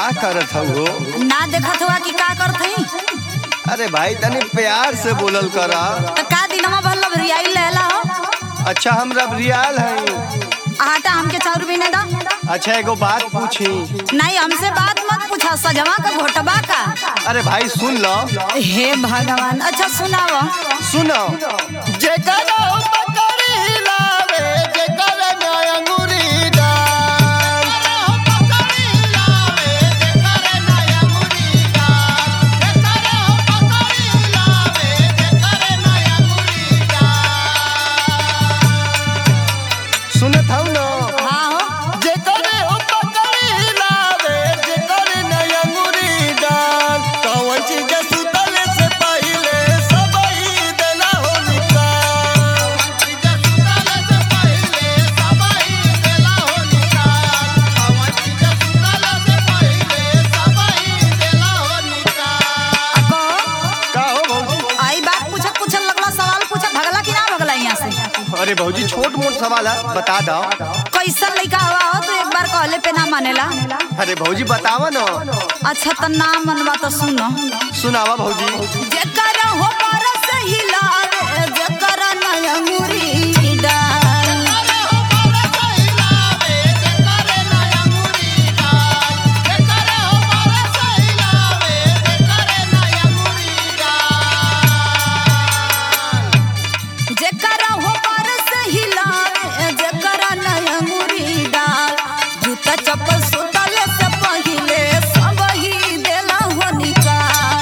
करत हऊ हो ना देखत हुआ कि का करत हई अरे भाई तनी प्यार से बोलल करा तो का दिनमा भर लभरियाई लेला हो अच्छा हम रबरियाल हई आटा हमके चाउर भी नहीं दा अच्छा एगो बात पूछी नहीं हमसे बात मत पूछा सजवा का घोटबा का अरे भाई सुन लो हे भगवान अच्छा सुनाओ सुनो जेकर पकड़ी लावे जेकर अंगूरी डाल सुनत हूँ ना हाँ हो जेकर पकड़ी लावे जेकर अंगूरी डाल कौन चीज सुतल से पहिले सबई देला हो निकाल अको का हो भौजी आई बात पूछत पूछत लगला सवाल पूछत भगला कि ना भगला यहाँ से अरे भौजी छोट मोट सवाल है बता दो कैसन लड़का हुआ हो तो एक बार कहले पे ना मानेला अरे भौजी बतावा ना अच्छा तो ना मनवा तो सुनो सुनावा भौजी जेकर हो बरस हिलावे जेकर नयंगुरी डाल जेकर हो बरस हिलावे जेकर नयंगुरी डाल जूता चप्पल सुतले से पहिले सब ही देला हो निकाल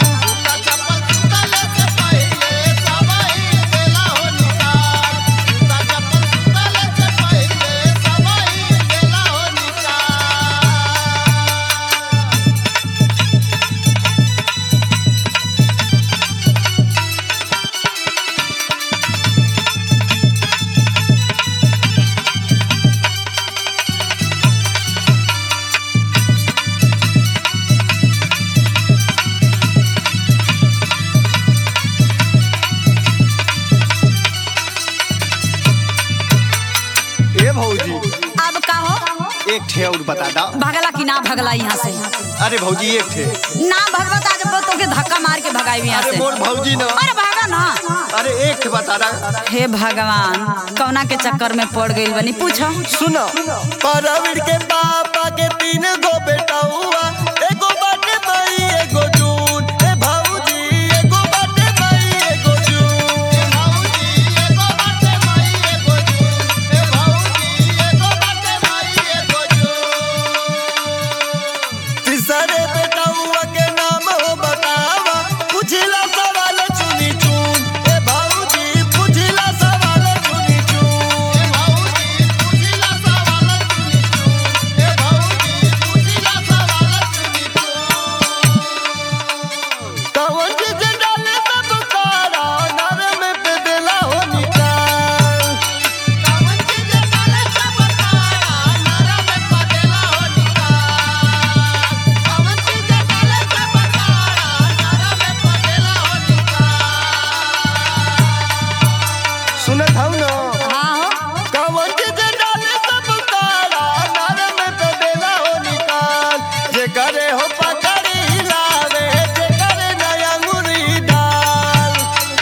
ए भौजी अब का हो एक ठे और बता दा भगला कि ना भगला यहाँ से अरे भौजी एक ठे ना भगवा तो आज तो के धक्का मार के भगाई यहाँ अरे से मोर भौजी ना अरे भागा ना अरे एक ठे बता दा हे भगवान कौना के चक्कर में पड़ गई बनी पूछो सुनो परवीर के पापा के तीन गो बेटा हुआ एगो बाटे मई एगो जून ए भौजी एगो बाटे मई एगो जून तीसरे बेटा हुआ के नाम हो बतावा पुछला सवाल चुनी चुन ए भौजी पुछला सवाल चुनी चुन कौन चीज डाले सब कारा नर में पे देला हो निकाल सुनत हूँ ना हाँ हो कौन चीज डाले सब कारा नर में पे देला हो निकाल जे करे हो पकड़ी लावे जे करे नया अंगूरी डाल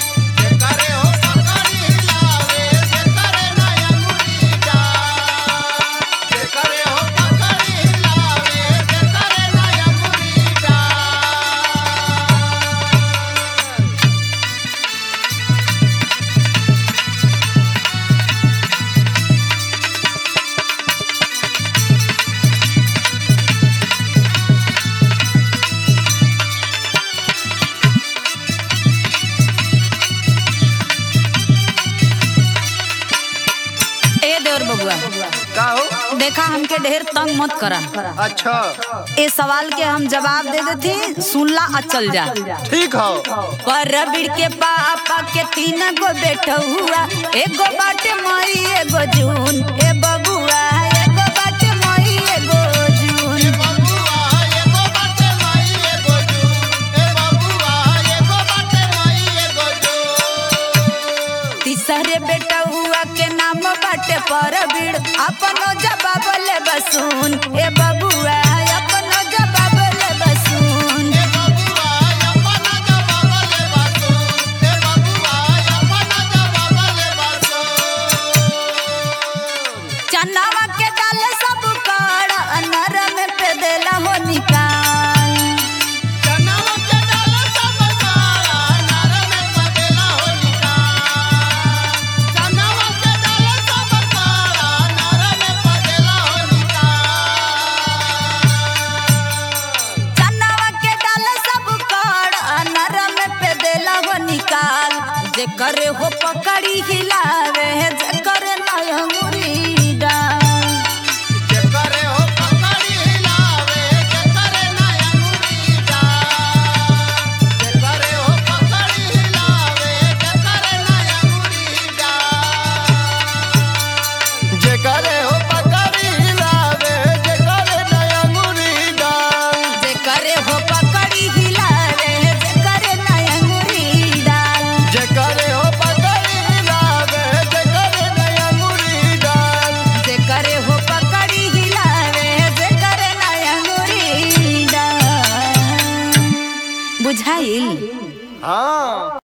ए देवर बबुआ का हो देखा हमके ढेर तंग मत करा अच्छा ए सवाल के हम जवाब दे देती सुनला आ चल जा ठीक हो परबीर के पापा के तीन गो बेटा हुआ एगो बाटे मई एगो जून ए बबुआ एगो बाटे मई एगो जून तीसरे बेटा हुआ के नाम बाटे परबीर अपनो जवाब ले बसून ए बबुआ अपनो जवाब ले जे करे हो पकड़ी हिलावे जे करे नया मुरी डाल जेकरे हो पकड़ी हिलावे जेकरे नया मुरी डाल जेकरे हो पकड़ी हिलावे जेकरे नया मुरी डाल जेकरे हो पकड़ी हिलावे जेकरे नया मुरी डाल जे करे हो पकड़ी हिलावे जे करे नया मुरी डाल जेकरे हो पकड़ी हिलावे जेकरे नया मुरी डाल जे करे हो पकड़ी हिलावे जे करे नया मुरी डाल बुझाइल हाँ